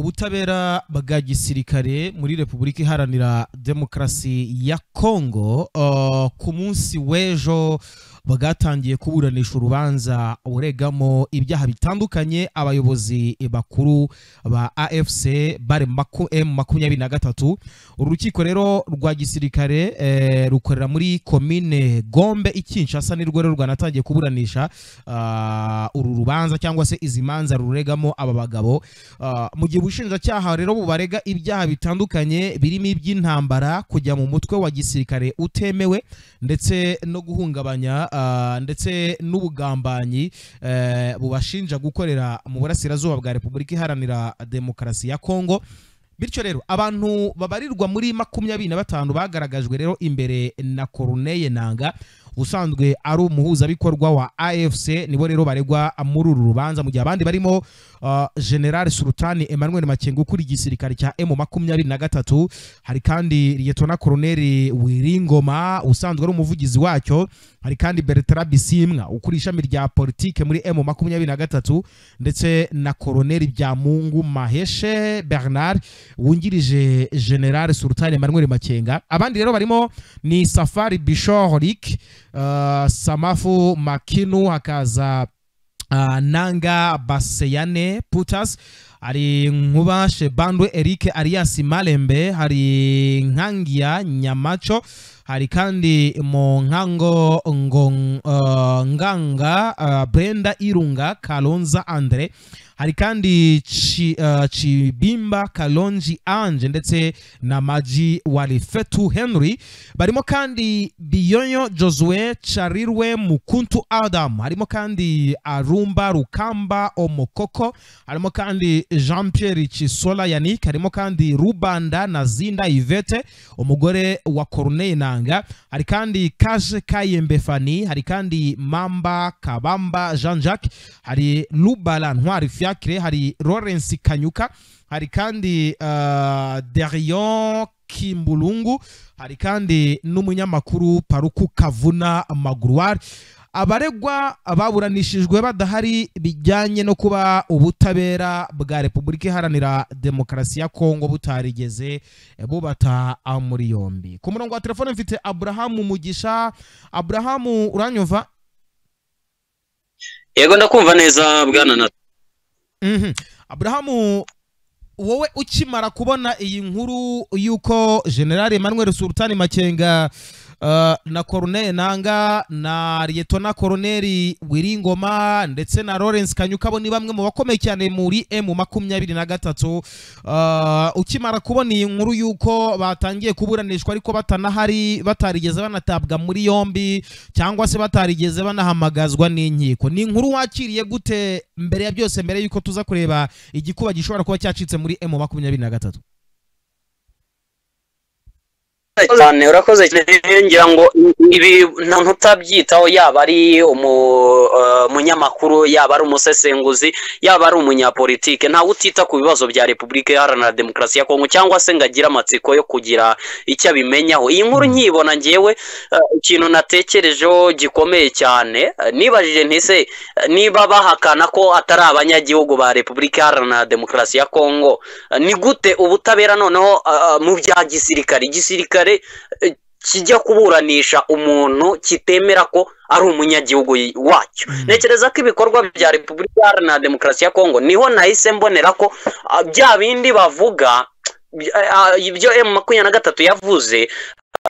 ubutabera bwa gisirikare muri repubulika iharanira demokarasi ya kongo uh, ku munsi w'ejo bwatangiye kuburanisha urubanza uregamo ibyaha bitandukanye abayobozi bakuru ba afc bare m makumyabiri na gatatu uru rukiko rero rwa gisirikare eh, rukorera muri komine gombe ikinshasa nirwo rero rwanatangiye kuburanisha ah, uru rubanza cyangwa se izi manza ruregamo aba bagabo Ah, mu gihe ubushinjacyaha rero bubarega ibyaha bitandukanye birimo iby'intambara kujya mu mutwe wa gisirikare utemewe ndetse no guhungabanya ah, ndetse n'ubugambanyi eh, bubashinja gukorera mu burasirazuba bwa repubulika iharanira demokarasi ya kongo bityo rero abantu babarirwa muri makumyabiri na batanu bagaragajwe rero imbere na Corneille Nanga ubusanzwe ari umuhuzabikorwa wa AFC nibo rero baregwa muri uru rubanza mu gihe abandi barimo uh, General Sultani Emmanuel Makengo ukuriye igisirikare cya M makumyabiri na gatatu hari kandi Liyetona Colonel Wiringoma usanzwe ari umuvugizi wacyo hari kandi Bertrand Bisimwa ukuriye ishami rya politike muri M makumyabiri na gatatu ndetse na Colonel Byamungu Maheshe Bernard wungirije General Sultani Emmanuel Makenga abandi rero barimo ni Safari Bishorik uh, Samafu Makinu hakaza uh, Nanga Baseyane Putas hari Nkuba Shebandwe Eric Arias Malembe hari Nkangiya Nyamaco hari kandi mu nkango ngo- uh, nganga uh, brenda irunga kalonza andre hari kandi Chi- uh, cibimba kalonji anje ndetse na maji walifetu henry barimo kandi biyoyo josue charirwe mukuntu adam harimo kandi arumba rukamba omokoko harimo kandi jean pierre kisola yannick harimo kandi rubanda na zinda ivete umugore wa corneille nanga hari kandi kaje kayembe fani hari kandi mamba kabamba jean jacques hari lubala ntwari fiacre hari lawrence kanyuka hari kandi uh, derion kimbulungu hari kandi n'umunyamakuru paruku kavuna magurwari abaregwa baburanishijwe badahari bijyanye no kuba ubutabera bwa repubulika iharanira demokarasi ya kongo butarigeze bubata muri yombi ku murongo wa telefone mfite aburahamu mugisha aburahamu uranyumva yego ndakumva neza bwana na Mhm. aburahamu wowe ukimara kubona iyi nkuru y'uko general emmanuel sultani makenga uh, na corneille nanga na liyetona koroneri wiringoma ndetse na lawrence kanyuka bo ni bamwe mu bakomeye cyane muri m makumyabiri na gatatu Uh, ukimara kubona iyi nkuru y'uko batangiye kuburanishwa ariko batanahari batarigeze banatabwa muri yombi cyangwa se batarigeze banahamagazwa n'inkiko ni inkuru wakiriye gute mbere ya byose mbere y'uko tuza kureba igikuba gishobora kuba cyacitse muri m makumyabiri na gatatu cyane urakoze cyane ngira ngo ibi nta ntutabyitaho yaba ari umu- eh, umunyamakuru yaba ari umusesenguzi yaba ari umunyapolitike ntawe utita ku bibazo bya repubulika iharanira demokarasi ya kongo cyangwa se ngo agire amatsiko yo kugira icyo abimenyaho iyi nkuru nkiyibona ngewe eh, ikintu natekerejeho gikomeye cyane eh, nibajije ntise eh, niba bahakana ko atari abanyagihugu ba repubulika iharanira demokarasi ya kongo ni gute ubutabera noneho ah, ah, mu bya gisirikare igisirikare eh, kijya kuburanisha umuntu kitemera ko ari umunyagihugu y- wacyo ntekereza ko ibikorwa bya repubulika iharanira demokarasi ya kongo niho nahise mbonera ko ah, bya bindi bavuga by- ah, ibyo emu makumyabiri na gatatu yavuze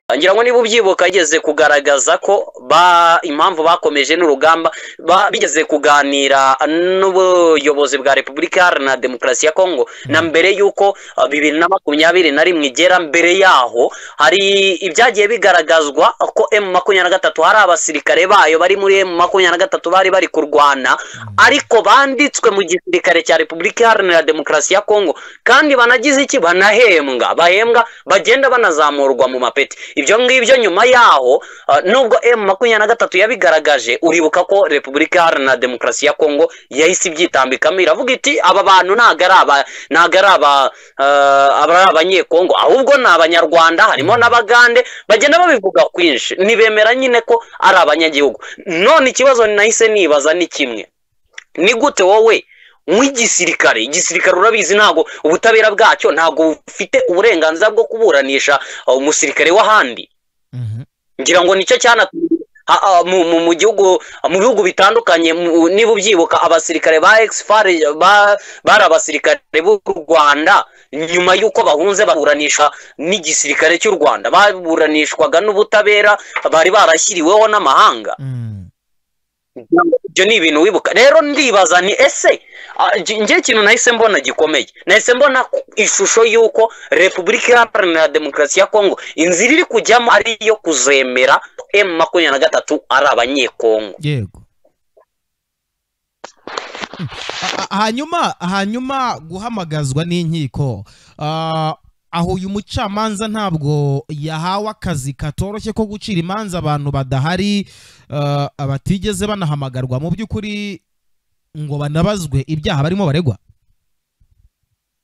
ah, ngira ngo niba ubyibuka yigeze kugaragaza ko ba impamvu bakomeje n'urugamba ba- bigeze kuganira n'ubuyobozi bwa repubulika iharanira demokarasi ya kongo na mbere y'uko uh, bibiri na makumyabiri na rimwe igera mbere yaho hari ibyagiye bigaragazwa ko emu makumyabiri na gatatu hari abasirikare bayo bari muri emu makumyabiri na gatatu bari bari kurwana ariko banditswe mu gisirikare cya repubulika iharanira demokarasi ya kongo kandi banagize iki banahembwa bahembwa bagenda banazamurwa mu mapeti ibyo ngibyo nyuma yaho uh, nubwo emu makumyabiri na gatatu yabigaragaje uribuka ko repubulika iharanira demokarasi ya kongo yahise ibyitambikamo iravuga iti aba bantu ntago ari aba ntago ari aba eh, aba ari abanyekongo ahubwo ni abanyarwanda harimo n'abagande bagenda babivuga kwinshi ntibemera nyine ko ari abanyagihugu none ikibazo nahise nibaza ni kimwe ni gute wowe nk'igisirikare igisirikare urabizi ntabwo ubutabera bwacyo ntabwo bufite uburenganzira bwo kuburanisha uh, umusirikare w'ahandi Mhm. ngira ngo nicyo cyanatumye ha- ha- mu- mu- mu gihugu mu bihugu bitandukanye mu- niba ubyibuka abasirikare ba exfare ba- bari abasirikare b'u rwanda nyuma y'uko bahunze baburanisha n'igisirikare cy'u rwanda baburanishwaga n'ubutabera bari barashyiriweho n'amahanga Mhm. ibyo ni ibintu wibuka rero ndibaza ni ese ah, nge- ngewe ikintu nahise mbona gikomeye nahise mbona ku- ishusho y'uko repubulika iharanira demokarasi ya kongo inzira iri kujyamo ari iyo kuzemera emu makumyabiri na gatatu ari abanyekongo yego Mm. A- a- hanyuma hanyuma guhamagazwa n'inkiko Ah, aho uyu mucamanza ntabwo yahawe akazi katoroshye ko gucira imanza abantu badahari ah, batigeze banahamagarwa mu by'ukuri ngo banabazwe ibyaha barimo baregwa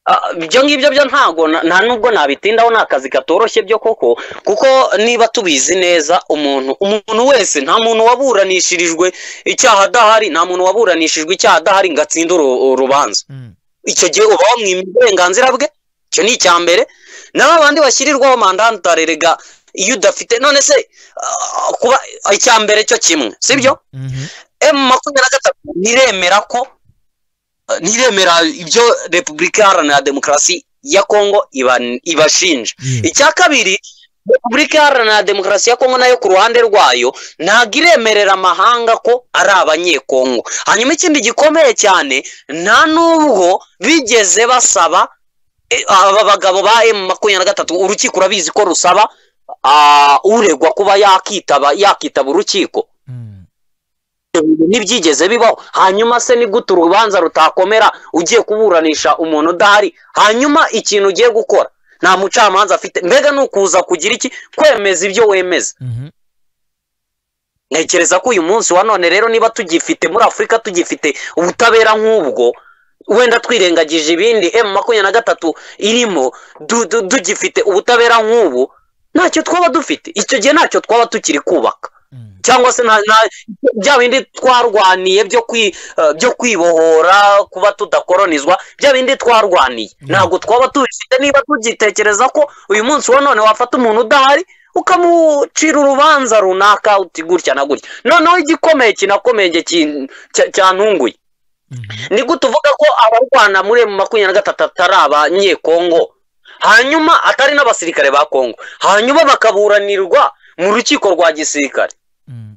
Ah, ibyo ngibyo byo ntago na- nta nubwo nabitindaho ni akazi katoroshye byo koko kuko niba tubizi neza umuntu umuntu wese nta muntu waburanishirijwe icyaha adahari nta muntu waburanishijwe icyaha adahari ngo atsinde uru- urubanza icyo gihe uba wamwima uburenganzira bwe icyo ni icya mbere na ba bandi bashyirirwaho mandantare rega iyo udafite none se ah, kuba icya mbere cyo kimwe sibyo Mhm. emu makumyabiri na gatatu ntiremera ko ah, ntiremera ibyo repubulika iharanira demokarasi ya kongo iba- ibashinja Yego. icya kabiri repubulika iharanira demokarasi ya kongo nayo ku ruhande rwayo ntabwo iremerera amahanga ko ari abanyekongo hanyuma ikindi gikomeye cyane nta n'ubwo bigeze basaba eh, aba bagabo ba emu makumyabiri na gatatu urukiko urabizi ko rusaba ah, uregwa kuba yakitaba yakitaba urukiko Mhm. ntibyigeze bibaho hanyuma se ni gute urubanza rutakomera ugiye kuburanisha umuntu udahari hanyuma ikintu ugiye gukora nta mucamanza afite mbega ni ukuza kugira iki kwemeza ibyo wemeza Mhm. ntekereza ko uyu munsi wa none rero niba tugifite muri afurika tugifite ubutabera nk'ubwo wenda twirengagije ibindi emu makumyabiri na gatatu irimo du- du- tugifite ubutabera nk'ubu ntacyo twaba dufite icyo gihe ntacyo twaba tukiri kubaka Mhm. cyangwa se nta nta- bya bindi twarwaniye byo kwi eh, byo kwibohora kuba tudakoronizwa bya bindi twarwaniye Mm. ntabwo twaba tubifite niba tugitekereza ko uyu munsi wa none wafata umuntu udahari ukamucira urubanza runaka uti gutya na gutya noneho igikomeye kinakomeye njye kin- cya- cyantunguye Mhm. ni gute uvuga ko abarwana muri emu makumyabiri na gatatu atari abanyekongo hanyuma atari n'abasirikare ba kongo hanyuma bakaburanirwa mu rukiko rwa gisirikare Mhm.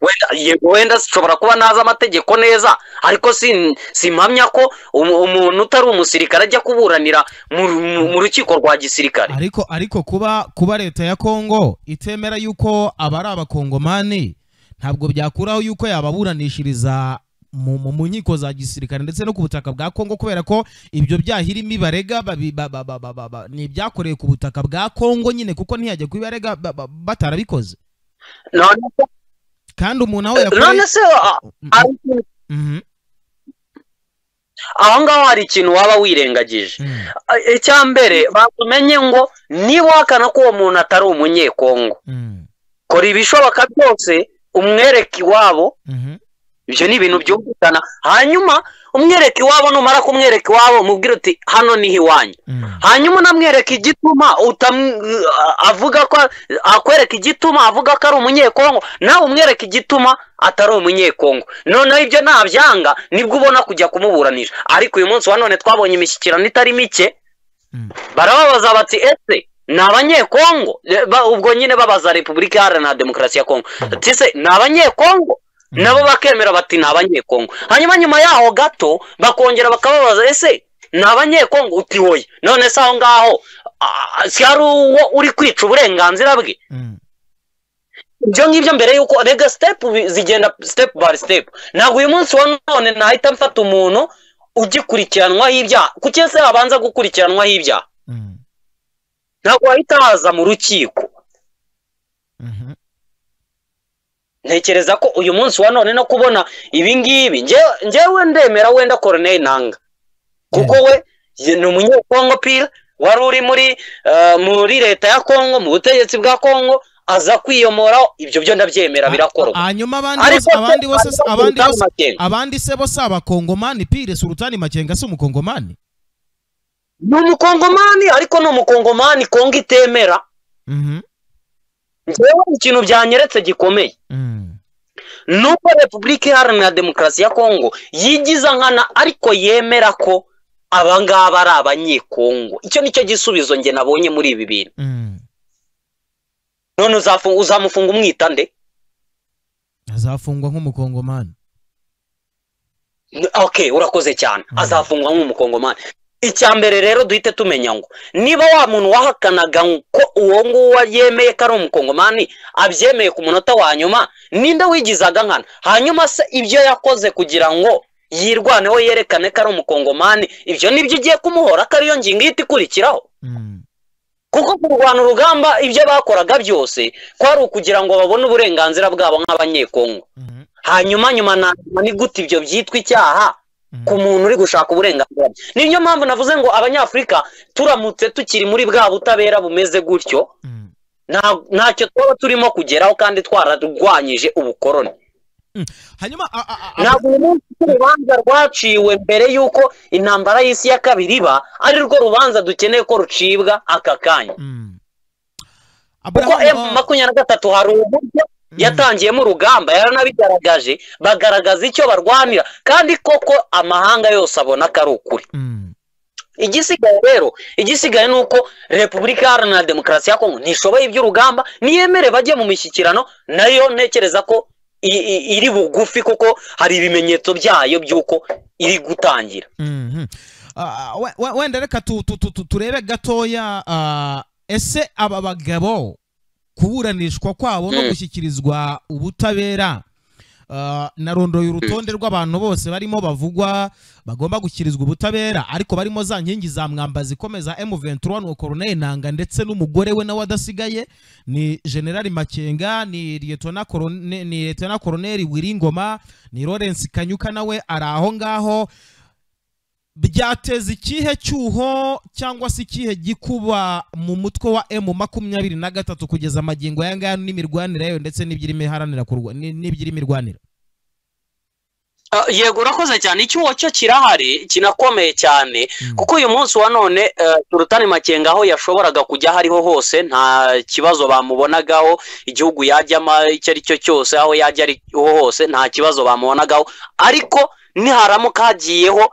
wenda yego wenda zishobora kuba ntazi amategeko neza ariko sin- simpamya ko umu- umuntu utari umusirikare ajya kuburanira mu, mu, mu rukiko rwa gisirikare ariko ariko kuba kuba leta ya kongo itemera yuko aba ari abakongomani ntabwo byakuraho yuko yababuranishiriza mu mu- mu nkiko za gisirikare ndetse no ku butaka bwa kongo kubera ko ibyo byaha irimo ibarega babi- ba- ba- ba- ba- ba- ba- ni ibyakorewe ku butaka bwa kongo nyine kuko ntiyajya kubibarega ba- ba- batarabikoze none se kandi umuntu aho yakoreye none se a- hari ikintu- Mhm, aho ngaho hari ikintu waba wirengagije mhm, A- icya mbere batumenye ngo niba uhakana ko uwo muntu atari umunyekongo mhm, kora ibishoboka byose umwereke iwabo mhm, ibyo ni ibintu byumvikana hanyuma umwereke iwabo numara kumwereka iwabo umubwire uti hano niho iwanyu mhm, hanyuma unamwereka igituma utam- avuga ko akwereka igituma avuga ko ari umunyekongo nawe umwereka igituma atari umunyekongo noneho ibyo nabyanga nibwo ubona kujya kumuburanisha ariko uyu munsi wa none twabonye imishyikirano itari mike Mm. barababaza bati ese ni abanyekongo Eh, ba- ubwo nyine babaza repubulika iharanira demokarasi ya kongo ati se ni abanyekongo Mm. nabo bakemera bati ni abanyekongo hanyuma nyuma yaho gato bakongera bakababaza ese ni abanyekongo uti woye none se aho ngaho ah, si hari uwo uri kwica uburenganzira bwe mhm, ibyo ngibyo mbere yuko rega sitepu bi- zigenda sitepu bari sitepu ntabwo uyu munsi wa none nahita mfata umuntu ugikurikiranwaho ibyaha kuki se abanza gukurikiranwaho ibyaha mhm, ntabwo wahita haza mu rukiko mhm. ntekereza ko uyu munsi wa none no kubona ibi ngibi nge- ngewe ndemera wenda koroneri ntanga kuko we ye- ni umunyekongo pira wari uri muri eh, muri leta ya kongo mu butegetsi bwa kongo aza kwiyomora ibyo byo ndabyemera birakorwa hanyuma abandi Ariko bose abandi se- bose ariko abandi Sultani bose Makenga, abandi se bose abakongomani pire sultani makenga si umukongomani ni umukongomani ariko ni umukongomani kongo itemera Mhm, njyewe ikintu byanyeretse gikomeye mhm, nuko repubulika iharanira demokarasi ya kongo yigiza nkana ariko yemera ko abangaba ari abanyekongo icyo nicyo gisubizo njye nabonye muri ibi bintu mhm. none uzafu- uzamufunga umwita nde azafungwa nk'umukongomani ok urakoze cyane Mm. azafungwa nk'umukongomani icya mbere rero duhite tumenya ngo niba wa muntu wahakanaga ko uwo nguwo yemeye ko ari umukongomani abyemeye ku munota wa nyuma ninde wigizaga nkana hanyuma se ibyo yakoze kugira ngo yirwaneho yerekane ko ari umukongomani ibyo nibyo ugiye kumuhora ko ariyo ngingo ihita ikurikiraho Mhm, kuko kurwana urugamba ibyo bakoraga byose kwari ukugira ngo babone uburenganzira bwabo nk'abanyekongo mhm, hanyuma nyuma na nyuma ni gute ibyo byitwa icyaha mhm. ku muntu uri gushaka uburenganzira bwe niyo mpamvu navuze ngo abanyafurika turamutse tukiri muri bwa butabera bumeze gutyo Mhm. nta- ntacyo twaba turimo kugeraho kandi twararwanyije ubukoroni hanyuma a- a- a- ntabwo uyu munsi ko urubanza rwaciwe mbere y'uko intambara y'isi ya kabiri iba ari rwo rubanza dukeneye ko rucibwa aka kanya Mhm. kuko Abraham, emu makumyabiri na gatatu hari uburyo mhm, yatangiyemo urugamba yaranabigaragaje bagaragaza icyo barwanira kandi koko amahanga yose abona ko ari ukuri mhm, igisigaye rero igisigaye ni uko repubulika iharanira demokarasi ya kongo ntishoboye iby'urugamba niyemere bajye mu mishyikirano nayo ntekereza ko i- i- iri bugufi kuko hari ibimenyetso byayo by'uko iri gutangira mhm. Ah, we- we- wenda reka tu- tu- tu- tu- turebe gatoya ah, ese aba bagabo kuburanishwa kwabo no Mm. gushyikirizwa ubutabera ah, narondoye urutonde rw'abantu bose barimo bavugwa bagomba gushyikirizwa ubutabera ariko barimo za nkingi za mwamba zikomeza M23 nuwo Colonel Nanga ndetse n'umugore we nawe adasigaye ni General Makenga ni Lieutenant Colonel ni Lieutenant Colonel Wiringoma ni Lawrence Kanyuka nawe ari aho ngaho byateza ikihe cyuho cyangwa se ikihe gikuba mu mutwe wa M makumyabiri na gatatu kugeza amagingo aya ngaya n'imirwanire yayo ndetse n'ibyirimo iharanira kurwa- ni- n'ibyirimo irwanira yego urakoze cyane icyuho cyo kirahari kinakomeye cyane kuko uyu munsi wa none eh, turutani makenga aho yashoboraga kujya aho ariho hose nta kibazo bamubonagaho igihugu yajyamo icyo ari cyo cyose aho yajya ariho hose nta kibazo bamubonagaho ariko niharamuka hagiyeho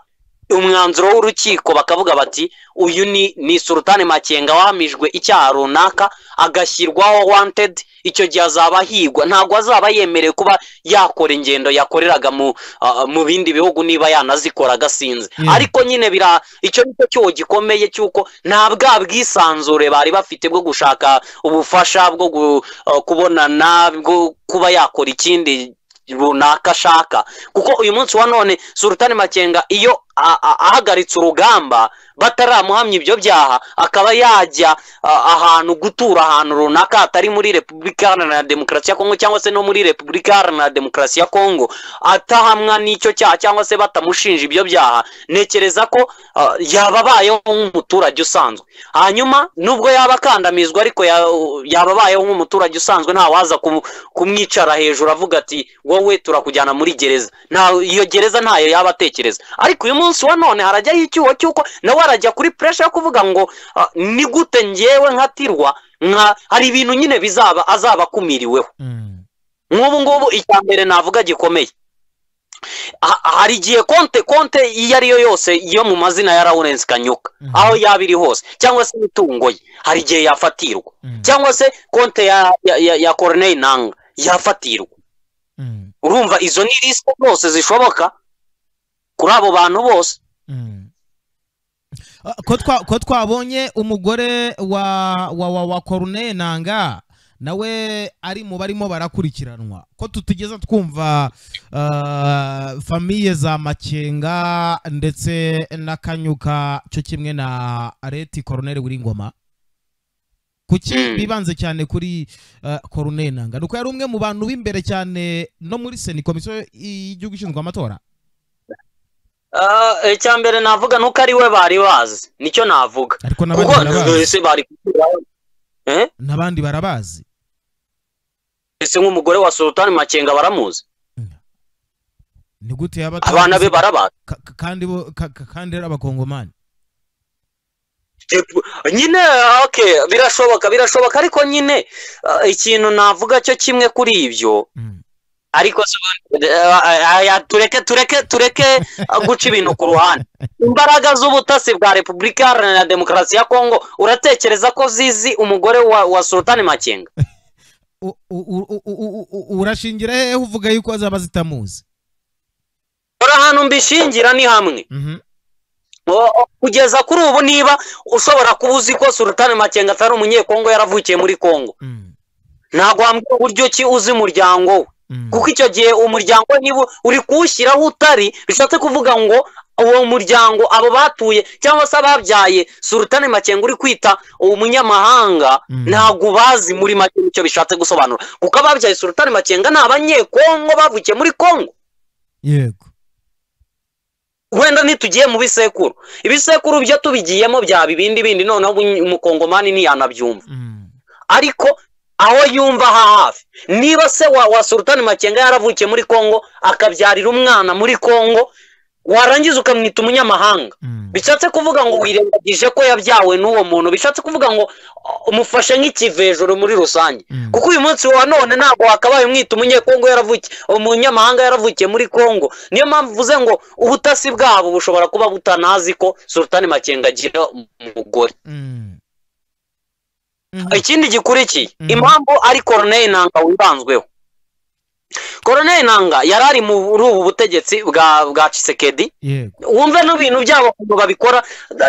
umwanzuro w'urukiko bakavuga bati uyu ni ni surutani makenga wahamijwe icyaha runaka agashyirwaho wanted icyo gihe azaba ahigwa ntabwo azaba yemerewe kuba yakora ingendo yakoreraga mu ah, mu bindi bihugu niba yanazikoraga sinzi Yeah. ariko nyine bira icyo ni cyo cyuho gikomeye cy'uko nta bwa bwisanzure bari bafite bwo gushaka ubufasha bwo gu- ah, kubonana bwo kuba yakora ikindi runaka ashaka kuko uyu munsi wa none surutani makenga iyo a- a- ahagaritse urugamba bataramuhamya ibyo byaha akaba yajya a- ahantu gutura ahantu runaka hatari muri repubulika iharanira demokarasi ya kongo cyangwa se no muri repubulika iharanira demokarasi ya kongo atahamwa n'icyo cyaha cyangwa se batamushinja ibyo byaha ntekereza ko ah, yaba abayeho nk'umuturage usanzwe hanyuma nubwo yaba akandamizwa ariko ya- yaba abayeho nk'umuturage usanzwe ntawaza kumu- kumwicara hejuru avuga ati wowe turakujyana muri gereza nta iyo gereza ntayo yaba atekereza ariko uyu munsi wa none harajyaho icyuho cy'uko nawe arajya kuri puresha yo kuvuga ngo ah, ni gute ngewe nkatirwa nka hari ibintu nyine bizaba azaba akumiriweho Mm, nk'ubu ngubu icya mbere navuga gikomeye Ha- hari igihe konte konte iyo ari yo yose yo mu mazina ya lawrence kanyuka Mhm. aho yaba iri hose cyangwa se imitungo ye hari igihe yafatirwa mm, cyangwa se konte ya ya, ya, ya Corneille nanga yafatirwa mm, urumva izo ni risiko zose zishoboka kuri abo bantu bose mm. Ah, ko twa- ko twabonye umugore wa wa wa, wa Corneille Nanga nawe ari mu barimo barakurikiranwa ko tutigeze twumva ah, famiye za Makenga ndetse na Kanyuka cyo kimwe na Areti Colonel Wiringoma kuki Mm. bibanze cyane kuri ah, Colonel Nanga nuko yari umwe mu bantu b'imbere cyane no muri Seni komisiyo y'igihugu ishinzwe amatora Ah, icya mbere navuga nuko ari we bari bazi nicyo navuga ariko n'abandi kuko barabazi ese bari kukubwira- Eh? n'abandi barabazi ese nk'umugore wa sultani makenga baramuzi ni gute yaba abana be barabazi Ka- ka- kandi bo ka- ka- kandi ari abakongomani Yego, nyine okay birashoboka birashoboka ariko nyine ah, ikintu navuga cyo kimwe kuri ibyo Mm. ariko se ubundi, eh, aya, tureke tureke tureke ah, guca ibintu ku ruhande imbaraga z'ubutasi bwa repubulika iharanira demokarasi ya kongo uratekereza ko zizi umugore wa, wa sultani makenga U- u- u- u- u- u- urashingira hehe uvuga yuko azaba zitamuzi uri ahantu mbishingira ni hamwe Mhm. O- o- kugeza kuri ubu niba ushobora kuba uzi ko sultani makenga atari umunyekongo yaravukiye muri kongo Mm. ntabwo wambwira uburyo ki uzi umuryango we Mm. kuko icyo gihe umuryango we niba uri kuwushyiraho utari bishatse kuvuga ngo uwo muryango abo batuye cyangwa se ababyaye sultani makenga uri kwita umunyamahanga Mm. ntabwo ubazi muri make icyo bishatse gusobanura kuko ababyaye sultani makenga ni abanyekongo bavukiye muri kongo yego wenda ntitugiye mu bisekuru ibisekuru byo tubigiyemo byaba ibindi bindi noneho ubu- umukongomani ntiyanabyumva Mm. ariko aho yumva aha hafi niba se wa, wa sultani makenga yaravukiye muri kongo akabyarira umwana muri kongo warangiza ukamwita umunyamahanga Mm. bishatse kuvuga ngo wirengagije ko yabyawe n'uwo muntu bishatse kuvuga ngo uh, umufashe nk'ikivejuru muri rusange Mm. kuko uyu munsi wa none ntabwo wakabaye umwita umunyekongo yaravukiye umunyamahanga yaravukiye muri kongo niyo mpamvu uvuze ngo ubutasi bwabo bushobora kuba butanazi ko sultani makenga agira umugore Mm. Mhm. ikindi gikurikiye Mhm. impamvu ari koroneri nanga wibanzweho koroneri nanga yari ari muri ubu butegetsi bwa bwa cisekedi yego wumve n'ibintu byabo ukuntu babikora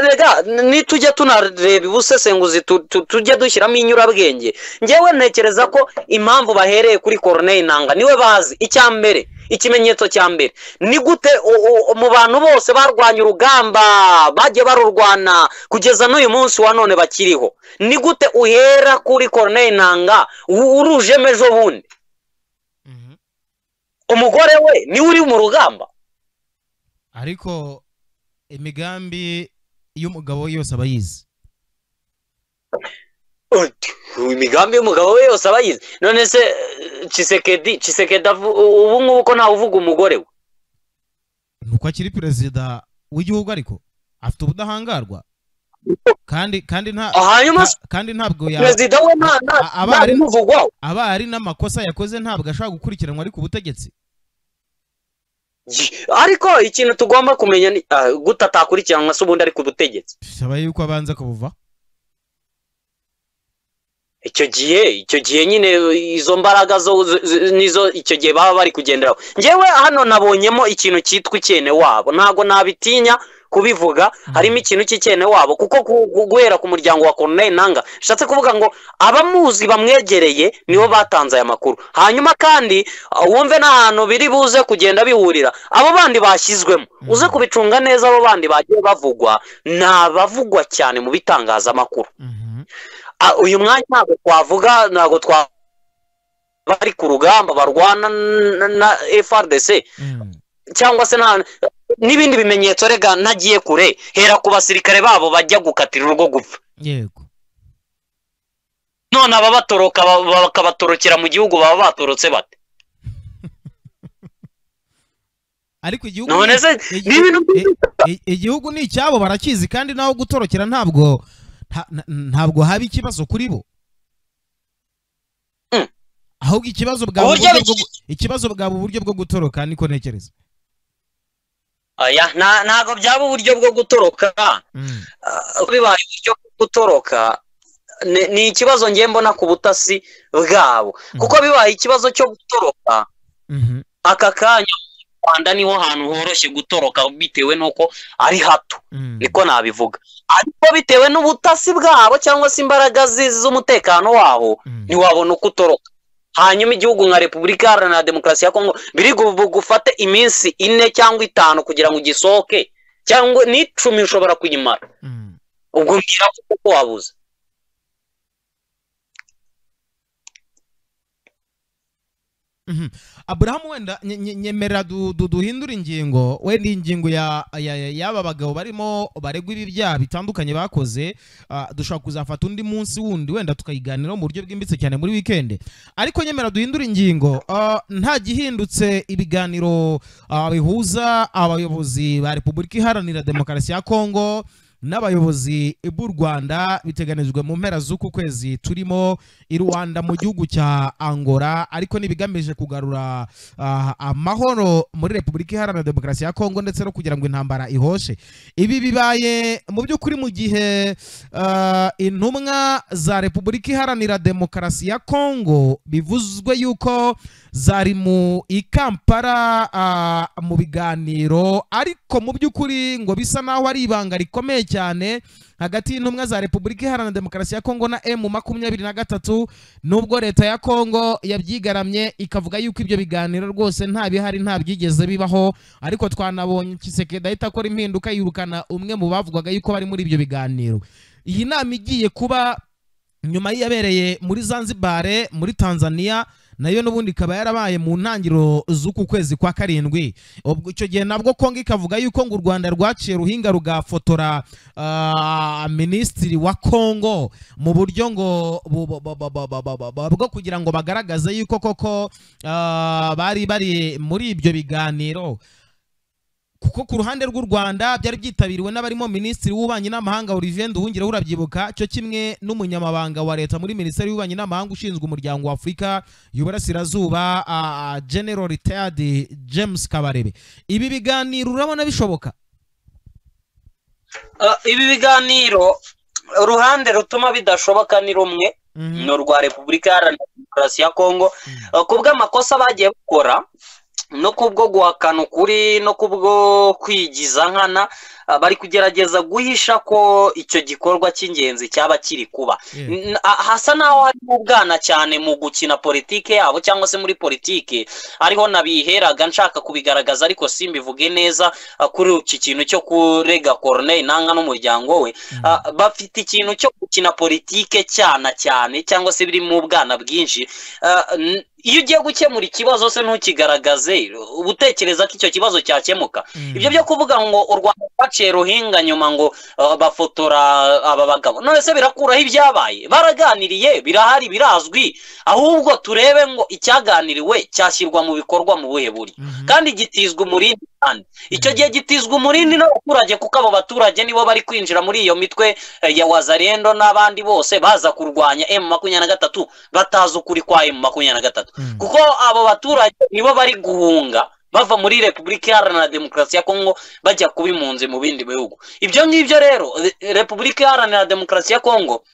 rega nitujya tunareba ubusesenguzi tu- tu- tujye dushyiramo inyurabwenge ngewe ntekereza ko impamvu bahereye kuri koroneri nanga niwe bazi icya mbere ikimenyetso cya mbere ni gute u- u- mu bantu bose barwanya urugamba bagiye barurwana kugeza n'uyu munsi wa none bakiriho ni gute uhera kuri koroneri nanga u- urujemo ejo bundi Mhm. umugore we niwe uri mu rugamba ariko imigambi y'umugabo yose aba yizi Uti, imigambi y'umugabo we yose aba yize none se eh, cisekedi cisekedi avu- ubu ngubu ko ntawe uvuga umugore we nuko akiri perezida w'igihugu ariko afite ubudahangarwa kandi kandi nta hanyuma se nta- kandi ntabwo ya perezida we nta nta A- aba ari- ntabimuvugwaho aba ari n'amakosa yakoze ntabwo ashobora gukurikiranwa ari ku butegetsi ariko ikintu tugomba kumenya ni ah, gute atakurikiranwa se ubundi ari ku butegetsi bisaba yuko abanza kubuva icyo gihe icyo gihe nyine izo mbaraga zo zo- zo- nizo icyo gihe baba bari kugenderaho ngewe hano nabonyemo ikintu cyitwa icyene wabo ntabwo nabitinya kubivuga harimo ikintu cy'icyene wabo kuko ku- ku- guhera ku muryango wa koroneri nanga bishatse kuvuga ngo abamuzi bamwegereye nibo batanze aya makuru hanyuma kandi ah, wumve n'ahantu biri buze kugenda bihurira abo bandi bashyizwemo Mhm. uze kubicunga neza abo bandi bagiye bavugwa ni abavugwa cyane mu bitangazamakuru Mhm. Ah, uyu mwanya ntabwo twavuga ntabwo twa bari ku rugamba barwana na- na FRDC Mm. cyangwa se nta n'ibindi bimenyetso rega nagiye kure hera ku basirikare babo bajya gukatira urugo gupfa yego none ababatoroka ba- ba- bakabatorokera mu gihugu baba batorotse bate ariko igihugu none ni- se igi- ni ibintu i- i- igihugu ni icyabo barakizi kandi naho gutorokera ntabwo nta- nta- ntabwo haba ikibazo kuri bo Mm. ahubwo ikibazo bwaba Uburyo uburyo bwo- ikibazo bwaba uburyo bwo gutoroka niko ntekereza aya nta- ntabwo byaba uburyo bwo gutoroka Mm. Ah, bibaye uburyo bwo gutoroka ni- ni ikibazo ngiye mbona ku butasi bwabo kuko bibaye ikibazo cyo gutoroka Mhm. aka kanya mu rwanda niho hantu horoshye gutoroka bitewe n'uko ari hato Mm. niko nabivuga ariko bitewe n'ubutasi bwabo cyangwa se imbaraga zi- z'umutekano wabo Mm. ntiwabona uko utoroka hanyuma igihugu nka repubulika iharanira demokarasi ya kongo biri gu- gufate iminsi ine cyangwa itanu kugira ngo ugisohoke cyangwa n'icumi ushobora kuyimara Mm. ubwo mbwira uko wabuze aburahamu wenda nye- nye- nyemera du- du- duhindure ingingo wenda iyi ngingo ya- ya- ya- y'aba bagabo barimo baregwa ibi byaha bitandukanye bakoze ah, dushobora kuzafata undi munsi wundi wenda tukayiganiraho mu buryo bwimbitse cyane muri wikendi ariko nyemera duhindure ingingo ah, nta gihindutse ibiganiro ah, bihuza abayobozi ba repubulika iharanira demokarasi ya kongo n'abayobozi b'u Rwanda biteganijwe mu mpera z'uku kwezi turimo i Rwanda mu gihugu cya Angola ariko n'ibigamije kugarura ah, amahoro muri Repubulika Iharanira Demokarasi ya Kongo ndetse no kugira ngo intambara ihoshe ibi bibaye mu by'ukuri mu gihe ah, intumwa za Repubulika Iharanira Demokarasi ya Kongo bivuzwe yuko zari mu ikampara ah, mu biganiro ariko mu by'ukuri ngo bisa naho ari ibanga rikomeye cyane hagati y'intumwa za repubulika iharanira demokarasi ya kongo na emu makumyabiri na gatatu nubwo leta ya kongo yabyigaramye ikavuga yuko ibyo biganiro rwose nta bihari nta byigeze bibaho ariko twanabonye kisekedi ahita akora impinduka yirukana umwe mu bavugaga yuko bari muri ibyo biganiro iyi nama igiye kuba nyuma y'iyabereye muri zanzibare muri tanzania nayo n'ubundi ikaba yarabaye mu ntangiriro z'uku kwezi kwa karindwi ubwo icyo gihe nabwo kongo ikavuga yuko ngo u rwanda rwaciye ruhinga rugafotora ah, minisitiri wa kongo mu buryo ngo bu- bu- bu- bu- bu- bu- bu- bu- bwo kugira ngo bagaragaze yuko koko ah, bari bari muri ibyo biganiro kuko ku ruhande rw'u Rwanda byari byitabiriwe n'abarimo Minisitiri w'Ububanyi n'Amahanga Olivier Nduhungira urabyibuka cyo kimwe n'umunyamabanga wa leta muri Minisiteri y'Ububanyi n'Amahanga ushinzwe umuryango wa Afurika y'Uburasirazuba ah, General Retired James Kabarebe ibi biganiro urabona bishoboka Ah, ibi biganiro uruhande rutuma bidashoboka ni rumwe ni urwa repubulika iharanira demokarasi ya kongo Eh, ku bw'amakosa bagiye bakora no kubwo guhakana ukuri no kubwo kwigiza nkana ah, bari kugerageza guhisha ko icyo gikorwa cy'ingenzi cyaba kiri kuba Yeah. N- a- hasa naho harimo ubwana cyane mu gukina politike yabo cyangwa se muri politike ariho nabiheraga nshaka kubigaragaza ariko simbivuge neza a, kuri iki kintu cyo kurega Corneille Nanka n'umuryango we A, bafite ikintu cyo gukina politike cyana cyane cyangwa se biri mu bwana bwinshi A, n- iyo ugiye gukemura ikibazo se ntukigaragaze uba utekereza ko icyo kibazo cyakemuka Mm. ibyo byo kuvuga ngo u rwanda rwaciye ruhinga nyuma ngo uh, bafotora aba bagabo none se birakuraho ibyabaye baraganiriye birahari birazwi ahubwo turebe ngo icyaganiriwe cyashyirwa mu bikorwa mu buhe buryo Mhm. kandi gitizwa umurindi kandi icyo gihe gitizwa umurindi n'abaturage kuko abo baturage nibo bari kwinjira muri iyo mitwe eh, ya wazarendo n'abandi bose baza kurwanya emu makumyabiri na gatatu batazi ukuri kwa emu makumyabiri na gatatu Mm. kuko abo baturage nibo bari guhunga bava muri repubulika iharanira demokarasi ya kongo bajya kuba impunzi mu bindi bihugu ibyo ngibyo rero Re- repubulika iharanira demokarasi ya kongo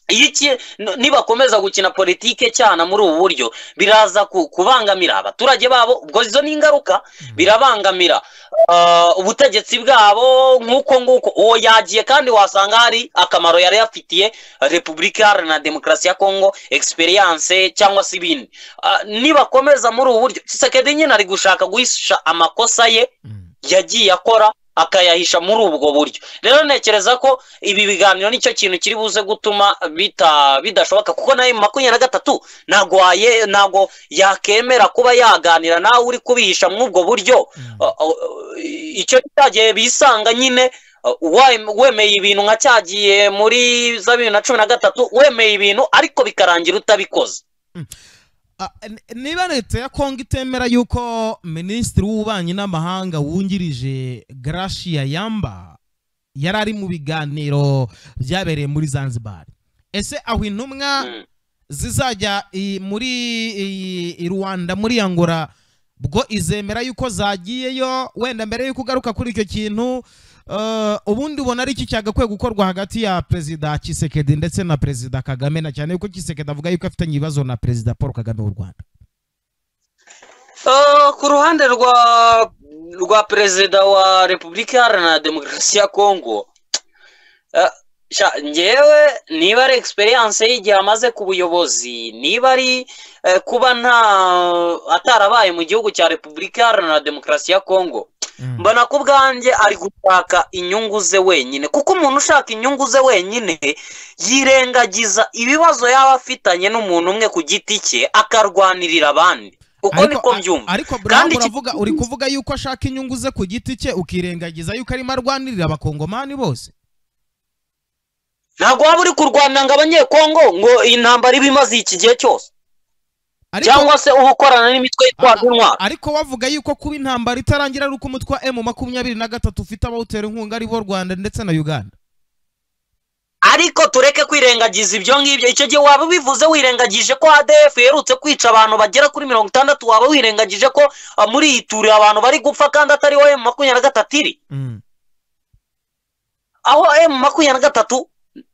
iyo iki- n- nibakomeza gukina politike cyane muri ubu buryo biraza ku- kubangamira abaturage babo ubwo izo ni ingaruka birabangamira ah, ubutegetsi bwabo nk'uko nguko uwo yagiye kandi wasanga hari akamaro yari yafitiye repubulika iharanira demokarasi ya kongo experience cyangwa se ibindi Ah, nibakomeza muri ubu buryo kisekedi nyine ari gushaka guhisha amakosa ye Mm. yagiye akora akayahisha muri ubwo buryo rero ntekereza ko ibi biganiro nicyo kintu kiri buze gutuma bita bidashoboka kuko nawe makumyabiri na gatatu ntabwo waye- ntabwo yakemera kuba yaganira nawe uri kubihisha muri ubwo buryo Mm. Uh, uh, icyo cyagiye bisanga nyine uh, wa- wemeye ibintu nka cyagiye muri za bibiri na cumi na gatatu wemeye ibintu ariko bikarangira utabikoze Ah, n- niba leta ya kongo itemera yuko minisitiri w'ububanyi n'amahanga wungirije garashia yamba yari ari mu biganiro byabereye muri zanzibar ese aho intumwa Mm. zizajya i- muri i- i rwanda muri angola bwo izemera yuko zagiyeyo wenda mbere yuko ugaruka kuri icyo kintu eh, ubundi ubona ari iki cyagakwiye gukorwa hagati ya perezida kisekedi ndetse na perezida kagame na cyane yuko kisekedi avuga yuko afitanye ibibazo na perezida paul kagame w'u rwanda Uh, ku ruhande rwa rwa perezida wa repubulika iharanira demokarasi ya kongo uh, sha, njyewe niba ari experience y'igihe amaze ku buyobozi niba ari eh, kuba nta atarabaye mu gihugu cya repubulika iharanira demokarasi ya kongo Mm. mbona ko ubwanjye ari gushaka inyungu ze wenyine kuko umuntu ushaka inyungu ze wenyine yirengagiza ibibazo yaba afitanye n'umuntu umwe ku giti cye akarwanirira abandi uko Ariko- niko a- mbyumva ariko Kandi Bravo iki- uravuga uri kuvuga yuko ashaka inyungu ze ku giti cye ukirengagiza yuko arimo arwanirira abakongomani bose ntabwo waba uri kurwana ngo abanyekongo ngo iyi ntambara iba imaze iki gihe cyose ariko, cyangwa se uba ukorana n'imitwe yitwaje intwaro ariko wavuga yuko kuba intambara itarangira ari uko umutwe wa emu makumyabiri na gatatu ufite abawutera inkunga ari bo rwanda ndetse na uganda ariko tureke kwirengagiza ibyo ngibyo icyo gihe waba ubivuze wirengagije ko adf iherutse kwica abantu bagera kuri mirongo itandatu waba wirengagije ko ah, muri iyi turi abantu bari gupfa kandi atariho emu makumyabiri na gatatu iri Mm. aho emu makumyabiri na gatatu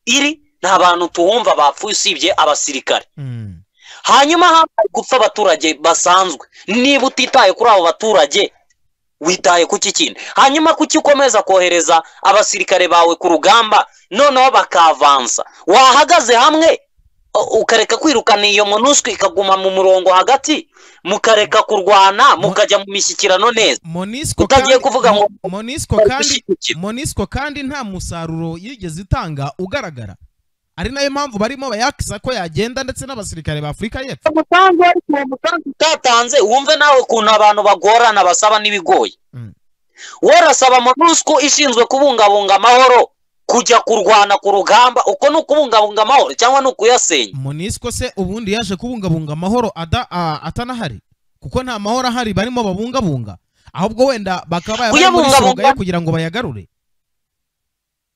iri nta bantu tuhumva bapfuye usibye abasirikare Mm. hanyuma hamaze gupfa abaturage basanzwe niba utitaye kuri abo baturage witaye ku kindi hanyuma kuki ukomeza kohereza abasirikare bawe ku rugamba noneho bakavansa wahagaze hamwe u- ukareka kwirukana iyo monusco ikaguma mu murongo hagati mukareka kurwana mukajya mu mishyikirano neza monisco Utagiye kandi- kuvuga ngo- monisco kandi monisco kandi nta musaruro yigeze itanga ugaragara ari nayo mpamvu barimo bayakisa ko yagenda ndetse n'abasirikare ba afurika y'epfo umusanzu ariko uwo musanzu utatanze wumve nawe ukuntu abantu bagorana basaba n'ibigoye Mm. warasaba monusco ishinzwe kubungabunga amahoro kujya kurwana ku rugamba uko ni ukubungabunga amahoro cyangwa ni ukuyasenya monisco se ubundi yaje kubungabunga amahoro ada- a- atanahari kuko nta mahoro ahari barimo babungabunga ahubwo wenda bakaba baya bari muri Kuyabungabunga- songa ye kugira ngo bayagarure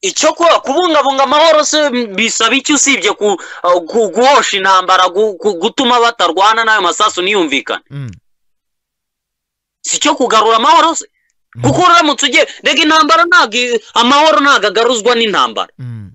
icyo kuba kubungabunga amahoro se bisaba iki usibye ku, ku- guhosha intambara gu- gu- gutuma batarwana n'ayo masasu ntiyumvikane Mm. si cyo kugarura amahoro se Mm. kuko uramutse ugiye rega intambara ntabwo i- amahoro ntabwo agaruzwa n'intambara Mm.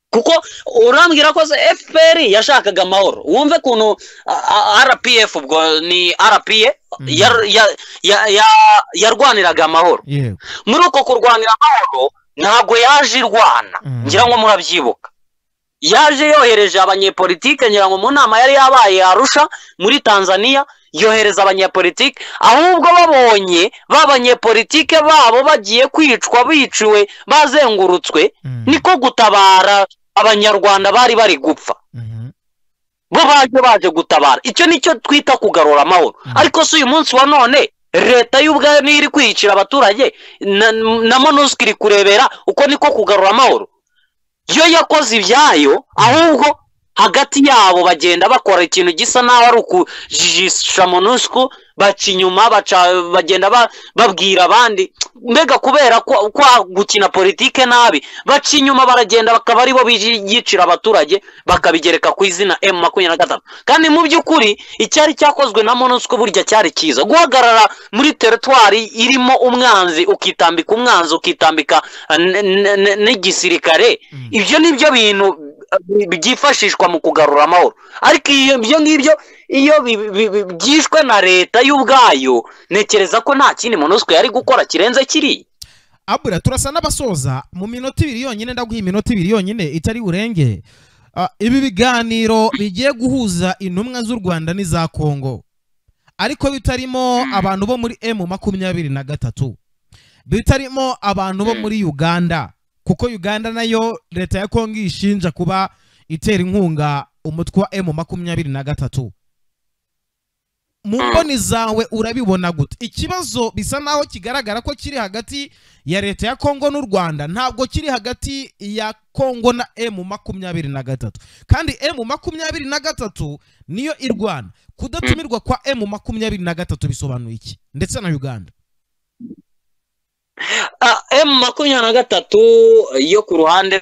kuko urambwira ko se fpr yashakaga amahoro wumve ukuntu a- a- rpf ubwo ni rpa Mhm. yar- ya- ya- ya- yarwaniraga amahoro yego muri uko kurwanira amahoro ntabwo yaje irwana Mhm. ngira ngo murabyibuka yaje yohereje abanyepolitike ngira ngo mu nama yari yabaye i arusha muri tanzania yohereza abanyepolitike ahubwo babonye b'abanyepolitike babo bagiye kwicwa biciwe bazengurutswe Mm. niko gutabara abanyarwanda bari bari gupfa Mhm. bo baje baje gutabara icyo nicyo twita kugarura amahoro Mm. ariko si uyu munsi wa none leta y'ubwayo niyo iri kwiyicira abaturage na, na monusco iri kurebera uko niko kugarura amahoro yo yakoze ibyayo ahubwo hagati yabo bagenda bakora ikintu gisa naho ari ukujijisha monusco baca inyuma baca bagenda ba- babwira abandi mbega kubera kwa, kwa gukina politike nabi baca inyuma baragenda bakaba aribo biyicira abaturage bakabigereka ku izina emu makumyabiri na gatanu kandi mu by'ukuri icyari cyakozwe na monusco burya cyari cyiza guhagarara muri teritwari irimo umwanzi ukitambika umwanzi ukitambika eh, n- n- n- n'igisirikare Mm. ibyo ni byo bintu eh, byifashishwa mu kugarura amahoro ariko iyo ibyo ngibyo iyo bi- bi- bi- byishwe na leta y'ubwayo ntekereza ko nta kindi monusco yari gukora kirenze kiriya abura turasa n'abasoza mu minota ibiri yonyine ndaguha iminota ibiri yonyine itari burenge Ah, ibi biganiro bigiye guhuza intumwa z'u rwanda n'iza kongo ariko bitarimo abantu bo muri emu makumyabiri na gatatu bitarimo abantu bo muri uganda kuko uganda nayo leta ya kongo ishinja kuba itera inkunga umutwe wa emu makumyabiri na gatatu mu mboni zawe urabibona gute ikibazo bisa naho kigaragara ko kiri hagati ya leta ya kongo n'u rwanda ntabwo kiri hagati ya kongo na emu makumyabiri na gatatu kandi emu makumyabiri na gatatu niyo irwana kudatumirwa kwa emu makumyabiri na gatatu bisobanuye iki ndetse na uganda emu makumyabiri na gatatu yo ku ruhande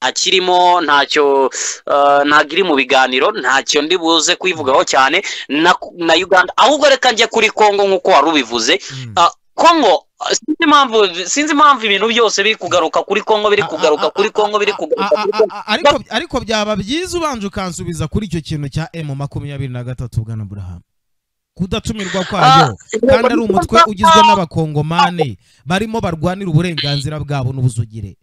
akirimo ntacyo eh, ntabwo iri mu biganiro ntacyo ndi buze kuyivugaho cyane na, na uganda ahubwo reka njye kuri kongo nk'uko wari ubivuze Mm. Ah, kongo eh, sinzi impamvu sinzi impamvu ibintu byose biri kugaruka kuri kongo biri kugaruka kuri kongo biri kugaruka A- kuri a- kongo a- ariko ariko byaba byiza ubanje ukansubiza kuri icyo kintu cya emu makumyabiri na gatatu bwana burahamu kudatumirwa kwayo kandi ari umutwe ugizwe n'abakongomani barimo barwanira uburenganzira bwabo n'ubuzugire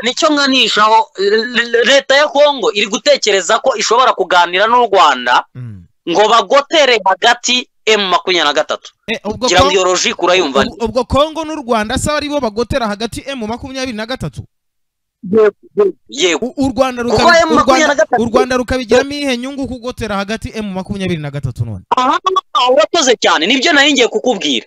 nicyo nkanishaho eh, leta ya kongo iri gutekereza ko ishobora kuganira n'u rwanda Mm. ngo bagotere hagati emu makumyabiri na gatatu Eh, ubwo ngira ngo Kongo- iyo logike urayumva ubwo- ubwo kongo n'u rwanda se aribo bagotera hagati emu makumyabiri na gatatu yego U- u Rwanda kuko rukabi- emu u makumyabiri Rwanda- na gatatu u Rwanda rukabigiramo iyihe nyungu kugotera hagati emu makumyabiri na gatatu none aha urakoze cyane nibyo nari ngiye kukubwira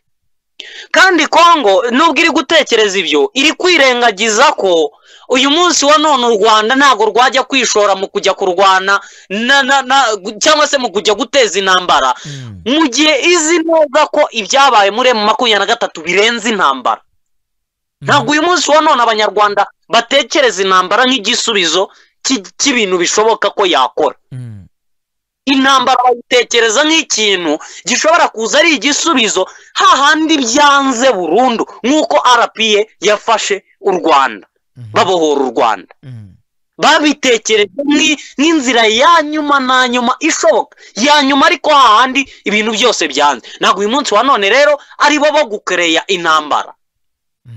kandi kongo nubwo iri gutekereza ibyo iri kwirengagiza ko uyu munsi wa none u rwanda ntabwo rwajya kwishora mu kujya kurwana na- na- na- cyangwa se mu kujya guteza intambara Mm. mu gihe izi neza ko ibyabaye muri emu makumyabiri na gatatu birenze intambara ntabwo uyu munsi wa none abanyarwanda batekereza intambara nk'igisubizo cy'- cy'ibintu bishoboka ko yakora Mm. intambara bayitekereza nk'ikintu gishobora kuza ari igisubizo hahandi byanze burundu nk'uko rpa yafashe u rwanda Mm. babohora u rwanda Mm. babitekereje nk'i- nk'inzira ya nyuma na nyuma ishoboka ya nyuma ariko hahandi ibintu byose byanze ntabwo uyu munsi wa none rero aribo bo gukereya intambara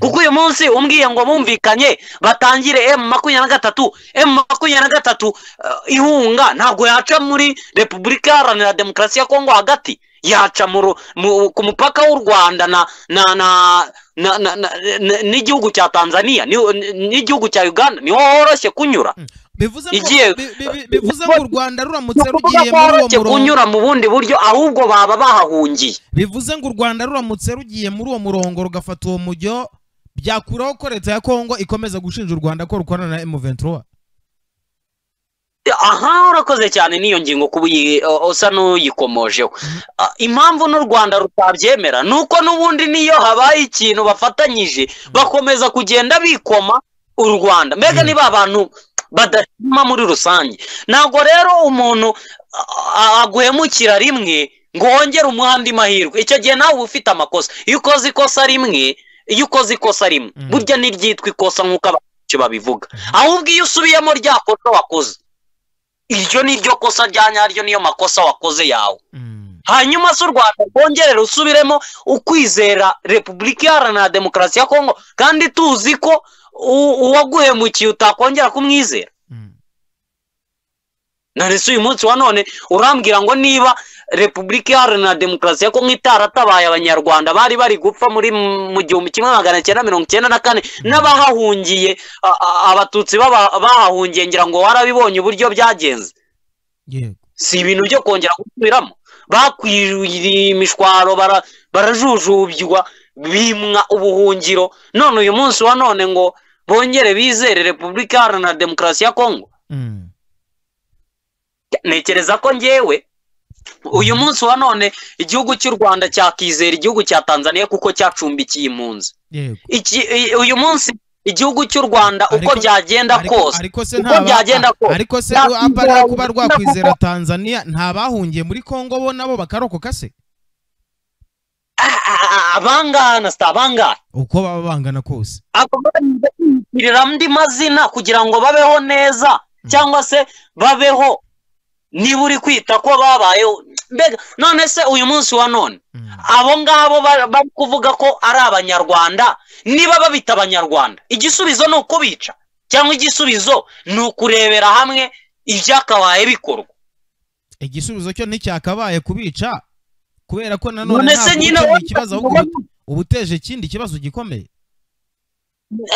kuko uyu munsi umbwiye ngo bumvikanye batangire emu makumyabiri na gatatu emu makumyabiri na gatatu eh, ihunga ntabwo yaca muri repubulika iharanira demokarasi ya kongo hagati yaca mu ru- mu- ku mupaka w'u rwanda na na na na- na- na- na- n'igihugu cya tanzania ni- n'igihugu cya uganda niho horoshye kunyura bivuze ngo- igiye- bi- bi- bi- bivuze ngo u rwanda ruramutse ni ukuvuga rugiye ko muri uwo horoshye murongo kunyura mu bundi buryo ahubwo baba bahahungiye bivuze ngo u rwanda ruramutse rugiye muri uwo murongo rugafata uwo mujyo byakuraho ko leta ya kongo ikomeza gushinja u rwanda ko rukorana na M23 aha urakoze cyane n'iyo ngingo kuba uyi- uh, usa n'uyikomojeho Ah, impamvu n'u rwanda rutabyemera ni uko n'ubundi n'iyo habaye ikintu bafatanyije bakomeza kugenda bikoma u rwanda mbega Mm. niba abantu badashima muri rusange ntabwo rero umuntu ah, ah, aguhemukira rimwe ngo wongere umuhe andi mahirwe icyo gihe nawe uba ufite amakosa iyo ukoze ikosa rimwe iyo ukoze ikosa rimwe Mm. burya ntiryitwa ikosa nk'uko abantu benshi babivuga ahubwo iyo usubiyemo rya kosa wakoze iryo ni ryo kosa rya nyaryo niyo makosa wakoze yawe Mm. hanyuma se u rwanda rwongere rusubiremo ukwizera repubulika iharanira demokarasi ya kongo kandi tuzi ko u- uwaguhemukiye utakongera kumwizera Mm. none se uyu munsi wa none urambwira ngo niba repubulika iharanira demokarasi ya kongo itaratabaye abanyarwanda bari bari gupfa muri m- mu gihumbi kimwe magana cyenda mirongo cyenda na kane n'abahahungiye a- a- abatutsi baba- bahahungiye ngira ngo warabibonye uburyo byagenze yego si ibintu byo kongera gusubiramo bakwiriye imishwaro bara- barajujubywa bimwa ubuhungiro none uyu munsi wa none ngo bongere bizere repubulika iharanira demokarasi ya kongo Mm. ntekereza ko ngewe uyu munsi wa none igihugu cy'u rwanda cyakizera igihugu cya tanzania kuko cyacumbikiye impunzi yego Iki- i- uyu munsi igihugu cy'u rwanda uko Ariko- byagenda Ariko- kose ariko se uko ntaba- byagenda a- kose. ariko se Nta- apa rero kuba nta- rwakwizera tanzania nta bahungiye muri kongo bo nabo bakarokoka se a- a- a- abangaha na si abangaha uko baba bangana kose bagirira andi mazina kugira ngo babeho neza cyangwa se babeho niba uri kwita ko babayeho mbega none se uyu munsi wa none Mm. abo ngabo ba- bari kuvuga ko ari abanyarwanda niba babita abanyarwanda igisubizo ni ukubica cyangwa igisubizo ni ukurebera hamwe ibyakabaye bikorwa igisubizo cyo nticyakabaye kubica kubera ko nanone none se ntabwo nyine ukemuye wowe- ikibazo ahubwo ubu- uba uteje ikindi kibazo gikomeye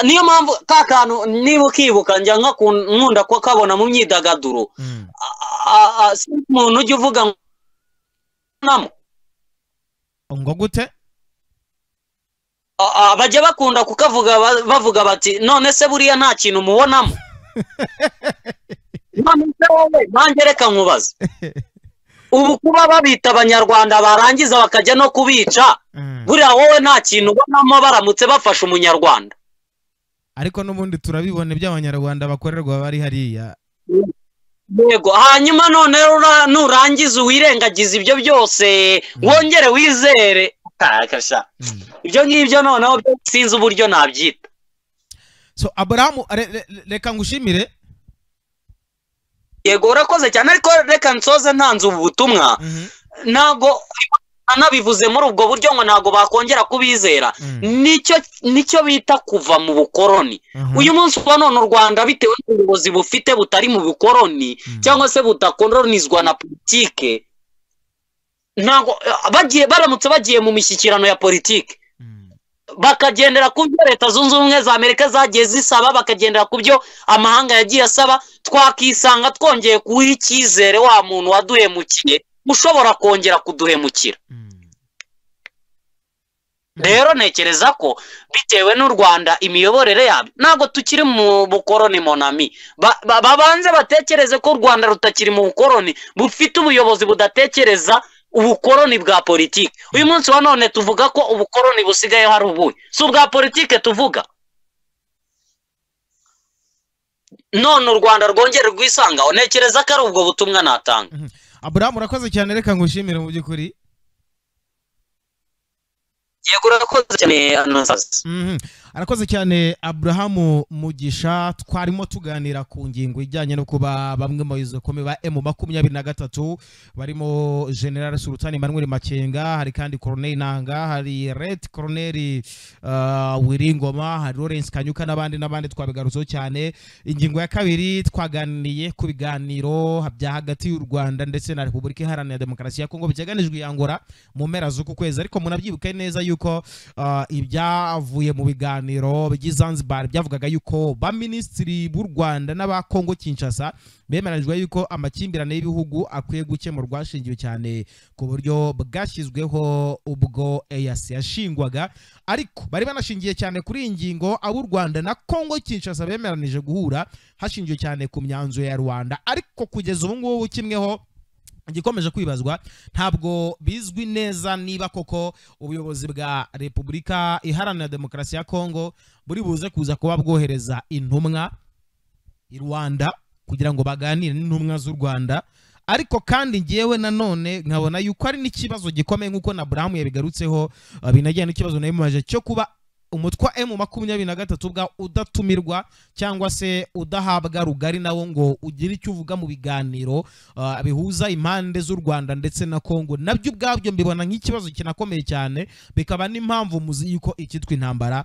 niyo mpamvu ka kantu niba ukibuka njya nka ku- nkunda kukabona mu myidagaduro Mm. a- a- si umuntu ujya uvuga ngo namo ngo gute A- a- bajya bakunda kukavuga ba- bavuga bati none se buriya nta kintu mubonamo none se wowe nanjye reka nkubaze ubu kuba babita abanyarwanda barangiza bakajya no kubica Mm. buriya wowe nta kintu ubonamo baramutse bafashe umunyarwanda ariko n'ubundi turabibona iby'abanyarwanda bakorerwa bari hariya yego hanyuma none rura- nurangiza wirengagiza ibyo byose wongere wizere kasha Mm. ibyo ngibyo noneho byo sinzi uburyo nabyita so aburahamu re- re- re- reka ngushimire yego urakoze cyane ariko reka nsoze ntanze ubu butumwa Mhm. ntabwo anabivuze muri ubwo buryo ngo ntabwo bakongera kubizera Mm. nicyo nicyo bita kuva mu bukoroni Mhm. uyu munsi wa none u rwanda bitewe n'ubuyobozi bufite butari mu bukoroni Mm. cyangwa se butakororonizwa na politike ntabwo bagiye baramutse bagiye mu mishyikirano ya politike Mm. bakagendera ku byo leta zunze ubumwe za amerika zagiye zisaba bakagendera ku byo amahanga yagiye asaba twakisanga twongeye kuha icyizere wa muntu waduhemukiye ushobora kongera kuduhemukira rero ntekereza ko bitewe n'u rwanda imiyoborere yabo ntabwo tukiri mu bukoroni monami babanze batekereze ko u rwanda rutakiri mu bukoroni bufite ubuyobozi budatekereza ubukoroni bwa politiki uyu munsi wa none tuvuga ko ubukoroni busigaye hari ubuhe si ubwa politiki tuvuga none u rwanda rwongere rwisangaho ntekereza ko ari ubwo butumwa natanga aburahamu urakoze cyane reka ngushimire mu by'ukuri yego urakoze cyane anasazi arakoze cyane aburahamu mugisha twarimo tuganira ku ngingo ijyanye no kuba bamwe mu bayobozi bakomeye ba emu makumyabiri na gatatu barimo general sultani manuel makenga hari kandi koroneri nanga hari red koroneri wiringoma hari lawrence kanyuka n'abandi n'abandi twabigarutseho cyane ingingo ya kabiri twaganiriye ku biganiro bya hagati y'u rwanda ndetse na repubulika iharanira demokarasi ya kongo biteganijwe iyangura mu mpera z'uku kwezi ariko munabyibuke neza yuko ibyavuye mu biganiro ibiganiro by'izanzibar byavugaga yuko baminisitiri b'u rwanda n'aba kongo kinshasa bemeranyijwe yuko amakimbirane y'ibihugu akwiye gukemurwa hashingiwe cyane ku buryo bwashyizweho ubwo eyasi yashingwaga ariko bari banashingiye cyane kuri iyi ngingo abo u rwanda na kongo kinshasa bemeranije guhura hashingiwe cyane ku myanzuro ya rwanda ariko kugeza ubu ngubu kimweho igikomeje kwibazwa ntabwo bizwi neza niba koko ubuyobozi bwa repubulika iharanira demokarasi ya kongo buri buze kuza kuba bwohereza intumwa i rwanda kugira ngo baganire n'intumwa z'u rwanda ariko kandi ngewe nanone nkabona yuko ari n'ikibazo gikomeye nk'uko na burahamu yabigarutseho binajyanye n'ikibazo nawe cyo kuba umutwe wa emu makumyabiri na gatatu ubwa udatumirwa cyangwa se udahabwa rugari nawo ngo ugire icyo uvuga mu biganiro bihuza impande z'u rwanda ndetse na kongo nabyo ubwabyo mbibona nk'ikibazo kinakomeye cyane bikaba n'impamvu muzi yuko icyitwa intambara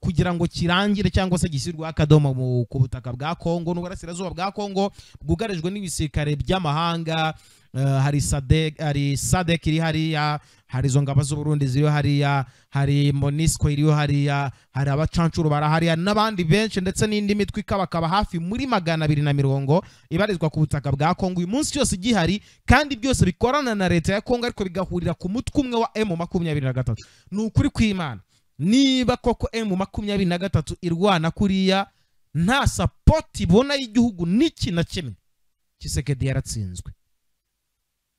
kugira ngo kirangire cyangwa se gishyirweho akadomo ku butaka bwa kongo n'uburasirazuba bwa kongo bwugarijwe n'ibisirikare by'amahanga hari sadek hari sadek iri hariya hari izo ngabo z'uburundi ziriho hariya hari monisco iriho hariya hari abacancuro bara hariya n'abandi benshi ndetse n'indi mitwe ikabakaba hafi muri magana abiri na mirongo ibarizwa ku butaka bwa kongo uyu munsi cyose igihari kandi byose bikorana na leta ya kongo ariko bigahurira ku mutwe umwe wa emu makumyabiri na gatatu ni ukuri kw'imana niba koko emu makumyabiri na gatatu irwana kuriya nta sapoti ibona y'igihugu n'iki na kimwe kisekedi yaratsinzwe